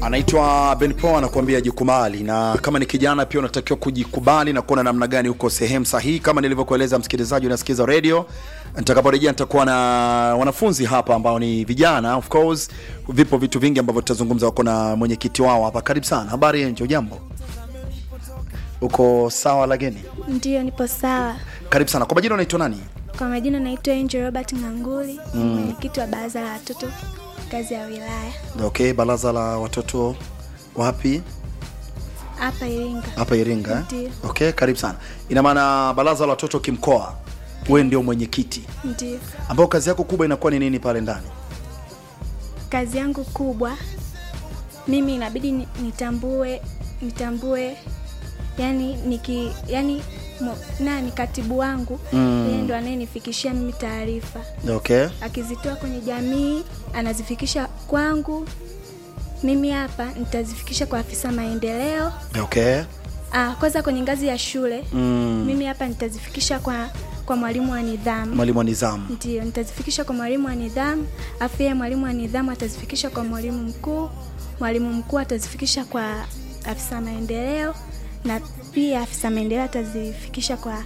anaitwa Ben Paul anakuambia jikubali, na kama ni kijana pia unatakiwa kujikubali na kuona namna gani uko sehemu sahihi. Kama nilivyokueleza msikilizaji, unasikiza radio, nitakaporejea nitakuwa na wanafunzi hapa ambao ni vijana. Of course vipo vitu vingi ambavyo tutazungumza, wako na mwenyekiti wao hapa. Karibu sana. Habari Enjo, jambo? Uko sawa? Lageni, Ndiyo, nipo sawa. karibu sana. Kwa majina unaitwa nani? Kwa majina naitwa Angel Robert Nganguli, ni mwenyekiti wa baraza la watoto ngazi ya wilaya Okay, baraza la watoto wapi? hapa Iringa. hapa Iringa eh? Ndiyo. Okay, karibu sana. Ina maana baraza la watoto kimkoa, wewe ndio mwenyekiti, Ndiyo, ambao kazi yako kubwa inakuwa ni nini pale ndani? kazi yangu kubwa mimi inabidi ni- nitambue nitambue yani niki yani mo, nani katibu wangu Mm. yeye ndo anayenifikishia mimi taarifa Okay, akizitoa kwenye jamii anazifikisha kwangu mimi hapa nitazifikisha kwa afisa maendeleo okay. Ah, kwanza kwenye ngazi ya shule Mm. mimi hapa nitazifikisha kwa kwa mwalimu wa nidhamu Mwalimu wa nizamu. ndio nitazifikisha kwa mwalimu wa nidhamu afu yeye mwalimu wa nidhamu atazifikisha kwa mwalimu mkuu mwalimu mkuu atazifikisha kwa afisa maendeleo na pia afisa maendeleo atazifikisha kwa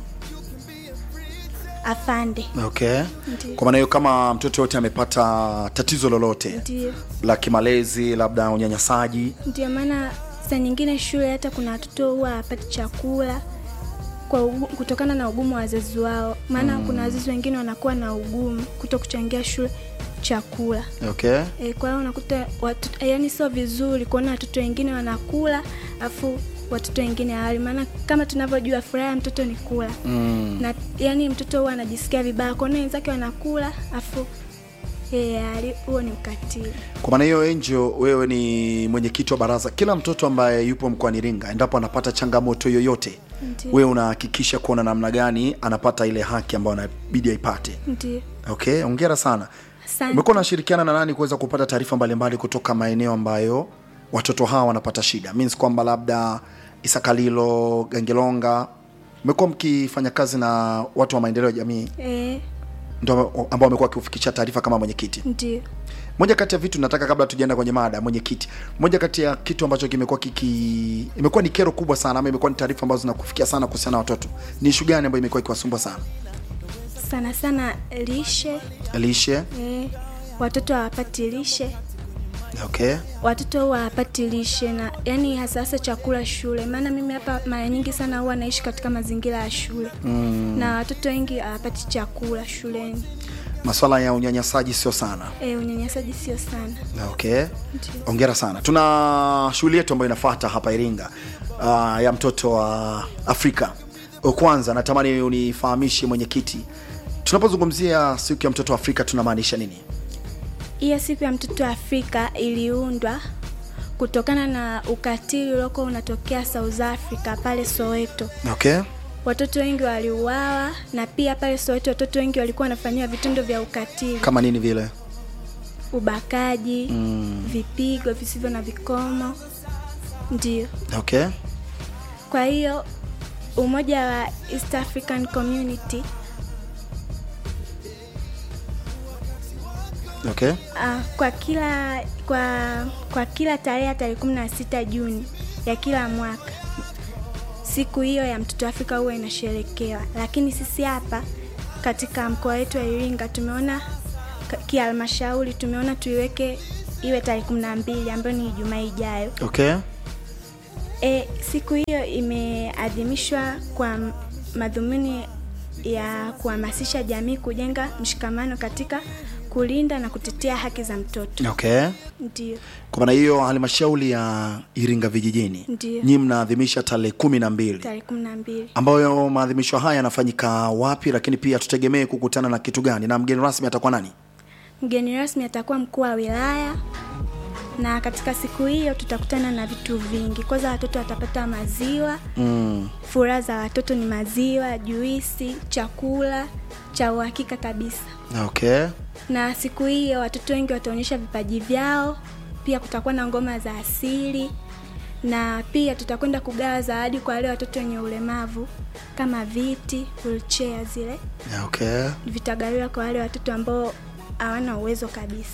afande Okay. Ndiyo. Kwa maana hiyo kama mtoto yote amepata tatizo lolote ndio la kimalezi, labda unyanyasaji, ndio maana saa nyingine shule hata kuna watoto huwa hawapati chakula kwa ugu, kutokana na ugumu wa wazazi wao maana kuna wazazi wengine wanakuwa na ugumu kuto kuchangia shule chakula okay. e, kwa hiyo unakuta watu, yani sio vizuri kuona watoto wengine wanakula afu watoto wengine hawali maana kama tunavyojua furaha ya mtoto ni kula Mm. na yani mtoto huwa anajisikia vibaya kuona wenzake wanakula afu yeye hali huo ni ukatili Kwa maana hiyo Angel, wewe ni mwenyekiti wa baraza. Kila mtoto ambaye yupo mkoani Iringa, endapo anapata changamoto yoyote, Ndiyo. wewe unahakikisha kuona namna gani anapata ile haki ambayo anabidi aipate. ndio Okay, hongera sana. Asante. Umekuwa unashirikiana na nani kuweza kupata taarifa mbalimbali kutoka maeneo ambayo watoto hawa wanapata shida? Means kwamba labda Isakalilo, Gangelonga, mmekuwa mkifanya kazi na watu wa maendeleo ya jamii e, ndio ambao wamekuwa wakiufikisha taarifa kama mwenyekiti. ndio Moja kati ya vitu nataka kabla tujaenda kwenye mada mwenyekiti, moja kati ya kitu ambacho kimekuwa kiki imekuwa ni kero kubwa sana ama imekuwa ni taarifa ambazo zinakufikia sana kuhusiana na watoto, ni ishu gani ambayo imekuwa ikiwasumbua sana? sana sana lishe Lishe. e, watoto hawapati lishe Okay. watoto huwa hawapati lishe na yani hasa hasa chakula shule maana mimi hapa mara nyingi sana huwa naishi katika mazingira ya shule Mm. na watoto wengi hawapati chakula shuleni Masuala ya unyanyasaji sio sana. e, unyanyasaji sio sana Okay. Ndio. Hongera sana. Tuna shughuli yetu ambayo inafuata hapa Iringa uh, ya mtoto wa Afrika. Kwanza natamani unifahamishe mwenyekiti, tunapozungumzia siku ya mtoto wa Afrika tunamaanisha nini? hiyo siku ya mtoto wa afrika iliundwa kutokana na ukatili uliokuwa unatokea south africa pale soweto Okay. watoto wengi waliuawa na pia pale soweto watoto wengi walikuwa wanafanyiwa vitendo vya ukatili Kama nini vile? ubakaji Mm. vipigo visivyo na vikomo ndio Okay. kwa hiyo umoja wa east african community Okay. uh, kwa kila kwa kwa kila tarehe ya tarehe kumi na sita juni ya kila mwaka siku hiyo ya mtoto afrika huwa inasherekewa lakini sisi hapa katika mkoa wetu wa iringa tumeona ka- kihalmashauri tumeona tuiweke iwe tarehe kumi na mbili ambayo ni ijumaa ijayo Okay. E, siku hiyo imeadhimishwa kwa m- madhumuni ya kuhamasisha jamii kujenga mshikamano katika kulinda na kutetea haki za mtoto. Okay. Ndio, Kwa maana hiyo halmashauri ya Iringa vijijini Ndiyo. nyinyi mnaadhimisha tarehe kumi na mbili tarehe kumi na mbili. ambayo maadhimisho haya yanafanyika wapi, lakini pia tutegemee kukutana na kitu gani na mgeni rasmi atakuwa nani? Mgeni rasmi atakuwa mkuu wa wilaya, na katika siku hiyo tutakutana na vitu vingi. Kwanza watoto watapata maziwa. Mm. Furaha za watoto ni maziwa, juisi, chakula cha uhakika kabisa. Okay. na siku hiyo watoto wengi wataonyesha vipaji vyao pia kutakuwa na ngoma za asili na pia tutakwenda kugawa zawadi kwa wale watoto wenye ulemavu kama viti wheelchair zile Okay. vitagawiwa kwa wale watoto ambao hawana uwezo kabisa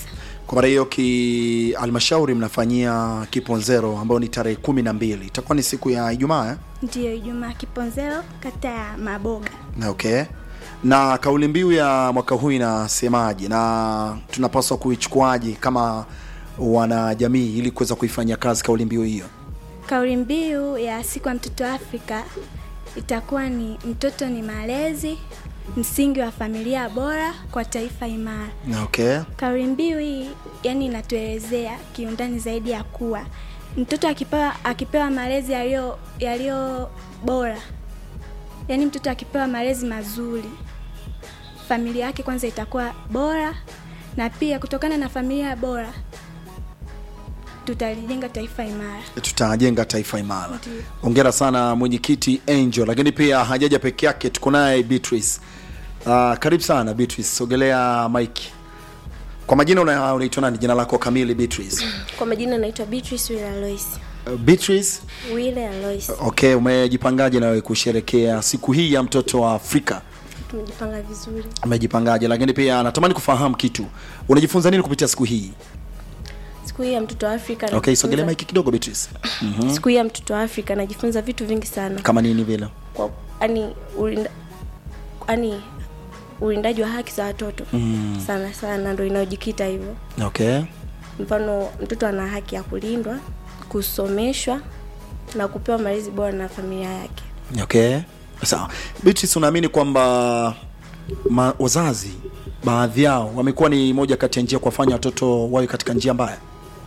Kwa maana hiyo ki halmashauri mnafanyia Kiponzero ambao ni tarehe kumi na mbili itakuwa ni siku ya Ijumaa eh? Ndiyo, Ijumaa Kiponzero, kata ya Maboga. Na Okay. Na kauli mbiu ya mwaka huu inasemaje na tunapaswa kuichukuaje kama wanajamii ili kuweza kuifanyia kazi kauli mbiu hiyo? Kauli mbiu ya siku ya mtoto Afrika itakuwa ni mtoto ni malezi, msingi wa familia bora kwa taifa imara. Na Okay. Kauli mbiu hii yani inatuelezea kiundani zaidi ya kuwa mtoto akipewa akipewa malezi yaliyo yaliyo bora, yani mtoto akipewa malezi mazuri, familia yake kwanza itakuwa bora, na pia kutokana na familia bora tutalijenga taifa imara. tutajenga taifa imara. Ndiyo. Hongera sana mwenyekiti Angel, lakini pia hajaja peke yake, tuko naye Beatrice. Uh, karibu sana Beatrice, sogelea mike. Kwa majina una- unaitwa nani? Jina lako kamili Beatrice? Kwa majina naitwa Beatrice Wile Alois. Uh, Beatrice, Wile Alois. okay, umejipangaje nawe kusherekea siku hii ya mtoto wa Afrika? Tumejipanga vizuri. Umejipangaje? Lakini pia natamani kufahamu kitu, unajifunza nini kupitia siku hii? Siku hii ya mtoto wa Afrika. Okay, najifunza- sogelea mike kidogo Beatrice. Siku hii ya mtoto wa Afrika najifunza vitu vingi sana. Kama nini vile? Kwa yani ulinda, yani ulindaji wa haki za watoto mm. sana sana ndio inayojikita hivyo. Okay. Mfano mtoto ana haki ya kulindwa, kusomeshwa na kupewa malezi bora na familia yake. Okay, sawa. Beatrice, unaamini kwamba ma- wazazi baadhi yao wamekuwa ni moja kati ya njia kuwafanya watoto wawe katika njia mbaya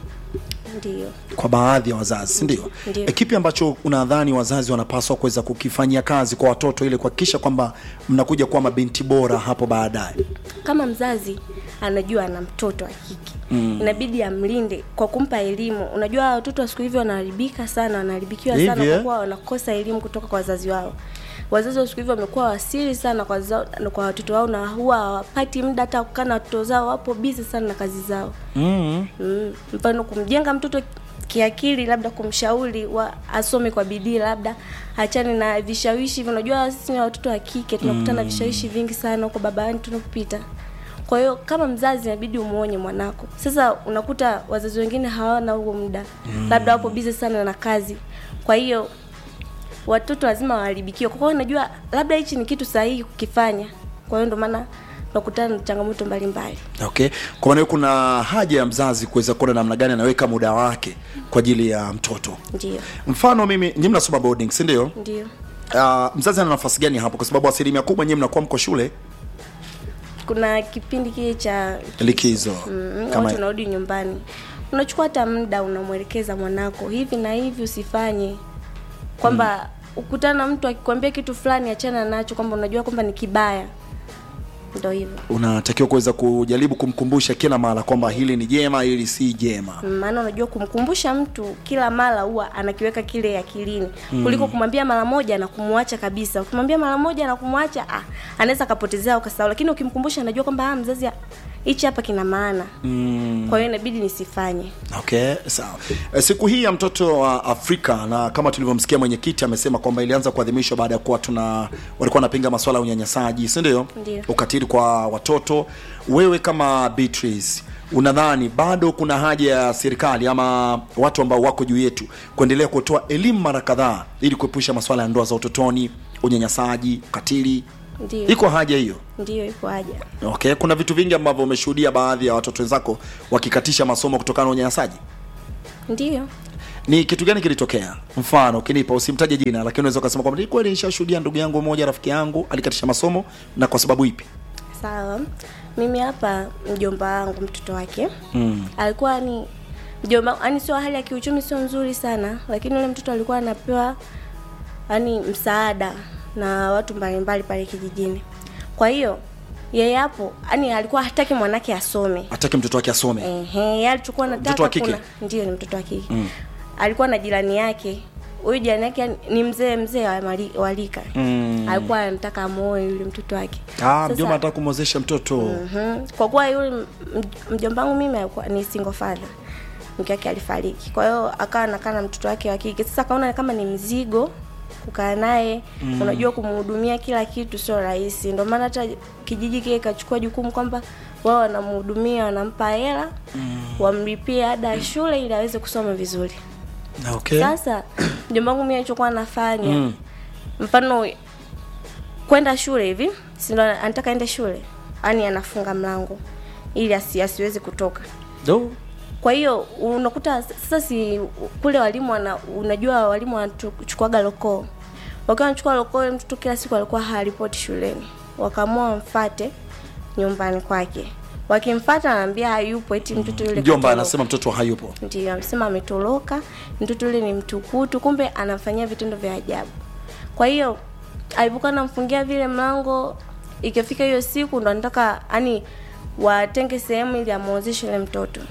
Ndiyo. kwa baadhi ya wazazi, si ndio? Ndio. E, kipi ambacho unadhani wazazi wanapaswa kuweza kukifanyia kazi kwa watoto ili kuhakikisha kwamba mnakuja kuwa mabinti bora hapo baadaye? kama mzazi anajua ana mtoto wa kike mm. inabidi amlinde kwa kumpa elimu unajua watoto wa siku hivi wanaharibika sana wanaharibikiwa sana Hivi, eh? kwa kuwa wanakosa elimu kutoka kwa wazazi wao wazazi wa siku hivi wamekuwa wasiri sana kwa, zao, kwa watoto wao na huwa hawapati muda hata kukaa na watoto zao wapo busy sana na kazi zao mm. mm. mfano kumjenga mtoto kiakili labda kumshauri wa asome kwa bidii labda achane na vishawishi hivyo unajua sisi ni watoto wa kike tunakutana na vishawishi vingi sana huko babani tunapopita kwa hiyo kama mzazi inabidi umuonye mwanako sasa unakuta wazazi wengine hawana huo muda mm. labda wapo bize sana na kazi kwa hiyo watoto lazima waharibikiwe kwa hiyo unajua labda hichi ni kitu sahihi kukifanya kwa hiyo ndio maana tunakutana na changamoto mbalimbali Okay, kwa maana hiyo kuna haja ya mzazi kuweza kuona namna gani anaweka muda wake kwa ajili ya mtoto. ndio Mfano mimi, nyinyi mnasoma boarding, si ndio? ndio Uh, mzazi ana nafasi gani hapo? Kwa sababu asilimia kubwa nyinyi mnakuwa mko shule kuna kipindi kile cha likizo mm, kama watu unarudi nyumbani unachukua hata muda unamwelekeza mwanako hivi na hivi usifanye kwamba ukutana na mtu akikwambia kitu fulani achana nacho kwamba unajua kwamba ni kibaya ndo hivyo unatakiwa kuweza kujaribu kumkumbusha kila mara kwamba hili ni jema, hili si jema. Mm, maana unajua kumkumbusha mtu kila mara huwa anakiweka kile akilini mm. kuliko kumwambia mara moja na kumwacha kabisa ukimwambia mara moja na kumwacha ah, anaweza akapotezea ukasahau lakini ukimkumbusha anajua kwamba ah, mzazi ah, hichi hapa kina maana Mm, kwa hiyo inabidi nisifanye okay, sawa. E, siku hii ya mtoto wa Afrika na kama tulivyomsikia mwenyekiti amesema kwamba ilianza kuadhimishwa baada ya kuwa tuna walikuwa wanapinga masuala ya unyanyasaji, si ndio? Ndio. Ukatili kwa watoto. Wewe kama Beatrice unadhani bado kuna haja ya serikali ama watu ambao wako juu yetu kuendelea kutoa elimu mara kadhaa ili kuepusha masuala ya ndoa za utotoni, unyanyasaji, ukatili? ndio Iko haja hiyo? ndio iko haja Okay, kuna vitu vingi ambavyo umeshuhudia baadhi ya watoto wenzako wakikatisha masomo kutokana na unyanyasaji. ndio Ni kitu gani kilitokea? Mfano ukinipa, usimtaje jina, lakini unaweza ukasema kwamba ni kweli nishashuhudia ndugu yangu mmoja, rafiki yangu alikatisha masomo, na kwa sababu ipi? sawa mimi hapa mjomba wangu mtoto wake Mm. alikuwa ni mjomba yani sio hali ya kiuchumi sio nzuri sana lakini yule mtoto alikuwa anapewa yani msaada na watu mbalimbali pale kijijini kwa hiyo yeye hapo yani alikuwa hataki mwanake asome Hataki mtoto wake asome. Ehe, yeye alichokuwa Mtoto nataka wa kike? kuna ndio ni mtoto wa kike Mm. alikuwa na jirani yake huyu jirani yake yani ni mzee mzee wa mali- wa rika Mm. alikuwa anataka amuoe yule mtoto wake Ah, Sasa- mjomba anataka kumwozesha mtoto. Mhm. Kwa kuwa yule m- m- mjomba wangu mimi alikuwa ni single father, mke wake alifariki, kwa hiyo akawa anakaa na mtoto wake wa kike. Sasa akaona kama ni mzigo kukaa naye unajua kumhudumia kila kitu sio rahisi, ndio maana hata kijiji kile kachukua jukumu kwamba wao wanamhudumia wanampa hela wamlipie ada ya shule ili aweze kusoma vizuri okay. sasa mjomba wangu mimi alichokuwa anafanya mfano kwenda shule hivi si ndo anataka ende shule yani anafunga mlango ili asi, asiwezi kutoka Do. kwa hiyo unakuta sasa si kule walimu wana, unajua walimu wanachukuaga lokoo wakiwa wanachukua lokoo yule mtoto kila siku alikuwa haripoti shuleni wakaamua wamfate nyumbani kwake wakimfata anaambia hayupo eti mtoto yule mjomba katoroka. anasema mtoto hayupo ndio amesema ametoroka mtoto yule ni mtukutu kumbe anamfanyia vitendo vya ajabu kwa hiyo alipokuwa anamfungia vile mlango ikifika hiyo siku ndo anataka yani watenge sehemu ili amwozeshe yule mtoto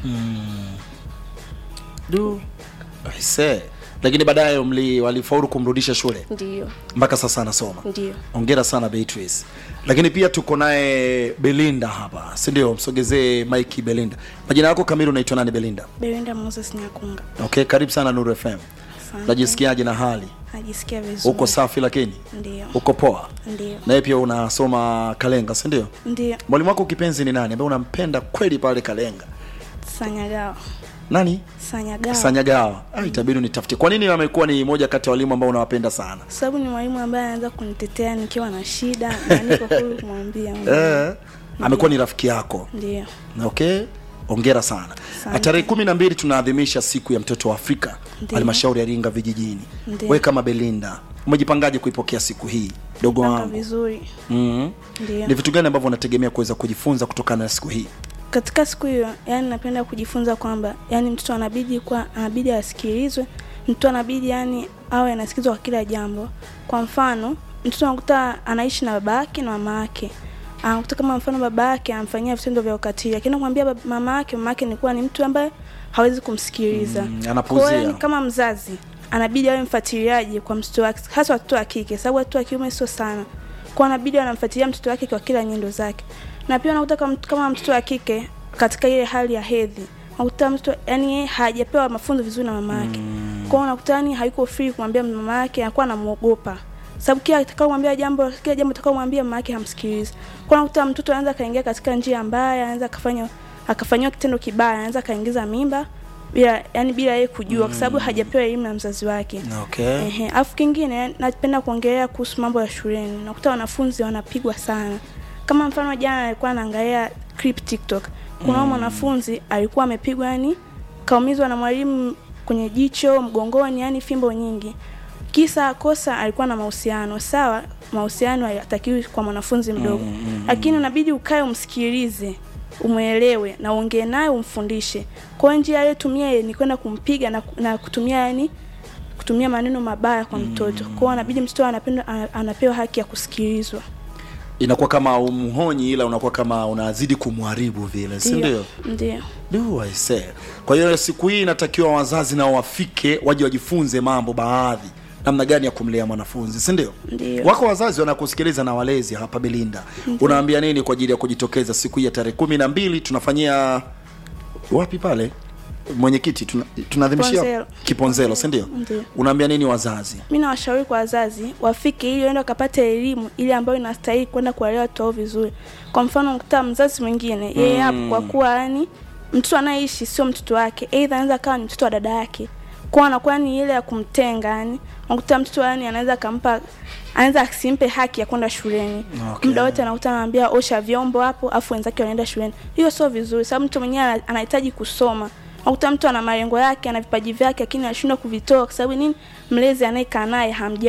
Du. Aise. lakini baadaye mli walifaulu kumrudisha shule ndio mpaka sasa anasoma ndio ongera sana Beatrice lakini pia tuko naye Belinda hapa si ndio msogezee Mike Belinda majina yako kamili unaitwa nani Belinda Belinda Moses Nyakunga. okay karibu sana Nuru FM Asante. najisikiaje na hali Najisikia vizuri. uko safi lakini Ndio. uko poa Ndio. naye pia unasoma Kalenga si ndio Ndio. mwalimu wako kipenzi ni nani ambaye unampenda kweli pale Kalenga Sanyagawa. nani Sanyagawa. Sanyagawa ah, itabidi unitafutie kwa nini amekuwa ni moja kati ya walimu ambao unawapenda sana sababu ni mwalimu ambaye anaweza kunitetea nikiwa na shida na niko huru kumwambia. eh, amekuwa ni rafiki yako Ndio. okay ongera sana Asante. tarehe kumi na mbili tunaadhimisha siku ya mtoto wa afrika Ndiyo. halmashauri ya ringa vijijini Ndiyo. we kama belinda umejipangaje kuipokea siku hii dogo Panga wangu vizuri. mm Ndio. ni vitu gani ambavyo unategemea kuweza kujifunza kutokana na siku hii Katika siku hiyo, yani napenda kujifunza kwamba yani mtoto anabidi kuwa anabidi asikilizwe. Mtoto anabidi yani awe anasikizwa kwa kila jambo. Kwa mfano, mtoto anakuta anaishi na baba yake na mama yake. Anakuta kama mfano baba yake anamfanyia vitendo vya ukatili, lakini kumwambia baba- mama yake, mama yake ni kuwa ni mtu ambaye hawezi kumsikiliza. Mm, Kwa anapuuzia. hiyo yani kama mzazi anabidi awe mfuatiliaji kwa mtoto wake, hasa watoto wa kike, sababu watoto wa kiume sio sana. Kwa anabidi anamfuatilia mtoto wake kwa kila nyendo zake, na pia unakuta kama, kama mtoto wa kike katika ile hali ya hedhi, unakuta mtoto yani yeye hajapewa mafunzo vizuri na mama yake mm. Kwa hiyo unakuta yani hayuko free kumwambia mama yake, anakuwa anamuogopa sababu kila atakaomwambia jambo kila jambo atakaomwambia mama yake hamsikilizi. Kwa hiyo unakuta mtoto anaweza kaingia katika njia mbaya, anaweza akafanya akafanyiwa kitendo kibaya, anaweza kaingiza mimba bila yani bila yeye kujua kwa sababu hajapewa elimu na mzazi wake. okay. Ehe, alafu kingine napenda kuongelea kuhusu mambo ya shuleni. Nakuta wanafunzi wanapigwa sana. Kama mfano jana alikuwa anaangalia clip TikTok. Kuna mm. mwanafunzi alikuwa amepigwa yani kaumizwa na mwalimu kwenye jicho, mgongoni, yani fimbo nyingi. Kisa kosa alikuwa na mahusiano. Sawa, mahusiano hayatakiwi kwa mwanafunzi mdogo. Mm, mm, Lakini unabidi ukae umsikilize umwelewe na uongee naye umfundishe. Kwa hiyo njia aliyotumia ni kwenda kumpiga na, na kutumia yani kutumia maneno mabaya kwa mtoto. Kwa hiyo anabidi mtoto anapenda ana- anapewa haki ya kusikilizwa. inakuwa kama umhonyi ila unakuwa kama unazidi kumharibu vile si ndio Ndio. Do I say. Kwa hiyo siku hii inatakiwa wazazi nao wafike waje wajifunze mambo baadhi namna gani ya kumlea mwanafunzi si ndio Ndio. wako wazazi wanakusikiliza na walezi hapa belinda unaambia nini kwa ajili ya kujitokeza siku hii ya tarehe kumi na mbili tunafanyia wapi pale mwenyekiti tuna- tunaadhimishia Kiponzelo. kiponzelo si ndio Ndio. unaambia nini wazazi Mi nawashauri kwa wazazi wafike ili waende wakapate elimu ile ambayo inastahili kwenda kuwalea watoto wao vizuri. Kwa mfano, mkuta mzazi mwingine yeye hapo kwa kuwa yani mtoto anayeishi sio mtoto wake, aidha anaweza kawa ni mtoto wa dada yake, kwa anakuwa ni ile ya kumtenga yani. Unakuta mtoto yani anaweza akampa anaweza asimpe haki ya kwenda shuleni Okay. muda wote anakuta anamwambia osha vyombo hapo, afu wenzake wanaenda shuleni. Hiyo sio vizuri, sababu mtu mwenyewe ana- anahitaji kusoma. Unakuta mtu ana malengo yake, ana vipaji vyake, lakini anashindwa kuvitoa kwa sababu nini? Mlezi anayekaa naye hamja